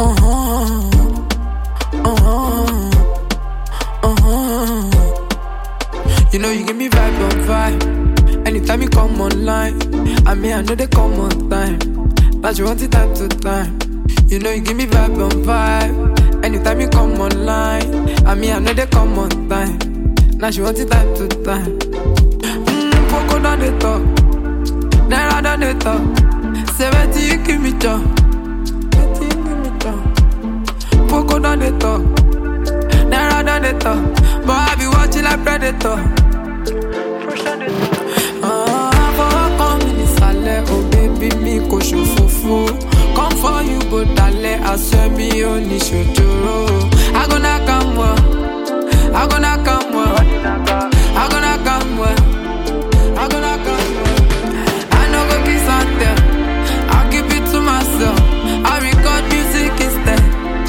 Uh-huh. Uh-huh. Uh-huh. You know you give me vibe on vibe. Anytime you come online, I mean I know they come on time. But you want it time to time. You know you give me vibe on vibe. Anytime you come online, I mean I know they come on time. Now she want it time to time. Mmm, Poco down the top, Naira down the top. Seventy you give me job, seventy you give me job. Poco down the top, Naira down the top. But I be watching like predator. Ah, fọwọ́ kan mi nísàlẹ̀, oh baby mi kò ṣòfófó. Come for you bó dalẹ̀, aṣọ mi ò ní ṣòjòrò. I go knock am well, I go knock am well, I go knock am well, I go knock am well. I no go kiss and tell, I'll keep it to myself. I record music instead.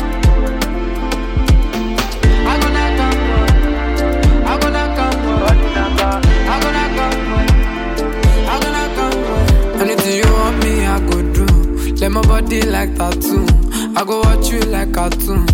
I go knock am well, I go knock am well, I go knock am well. I go knock am well. Anything you want me, I go do. Let my body like tattoo. I go watch you like cartoon.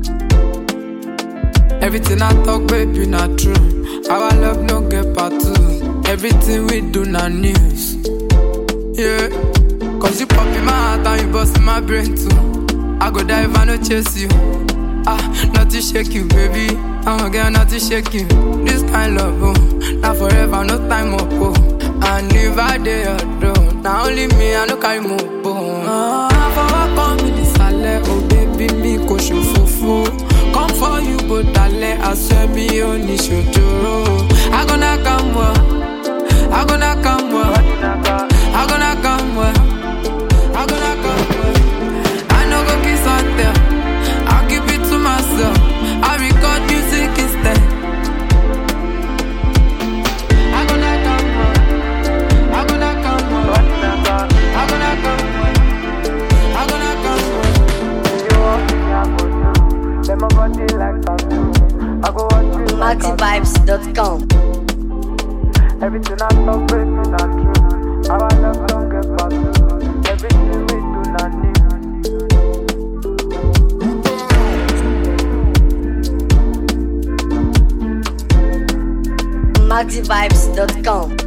Everything I talk, baby, not true. Our love no get part two. Everything we do, not news. Yeah. Cause you pop in my heart and you bust in my brain too. I go die if I no chase you. Ah, not to shake you, baby. I'm a girl, not to shake you. This kind love, oh, not forever, no time up, oh. And if I dey alone, now only me, I no carry more bone. Ah, fọwọ́ kan mi nísàlẹ̀, oh baby, mi kò ṣòfófó. Come for you, bó dalẹ̀, aṣọ mi ò ní ṣòjòrò. I go knock am well, I go knock am well, I go knock am well, I go knock am well. I no go kiss and tell, I'll keep it to myself. I record music instead. I go knock am well, I go knock am well, I go knock am well, I go knock am well. You want me, I go do. Let my body like tattoo. I go watch you like a MaxiVibes.com. Everything I talk, baby, not true. Our love don't get past two. Everything we do, not new. MaxiVibes.com.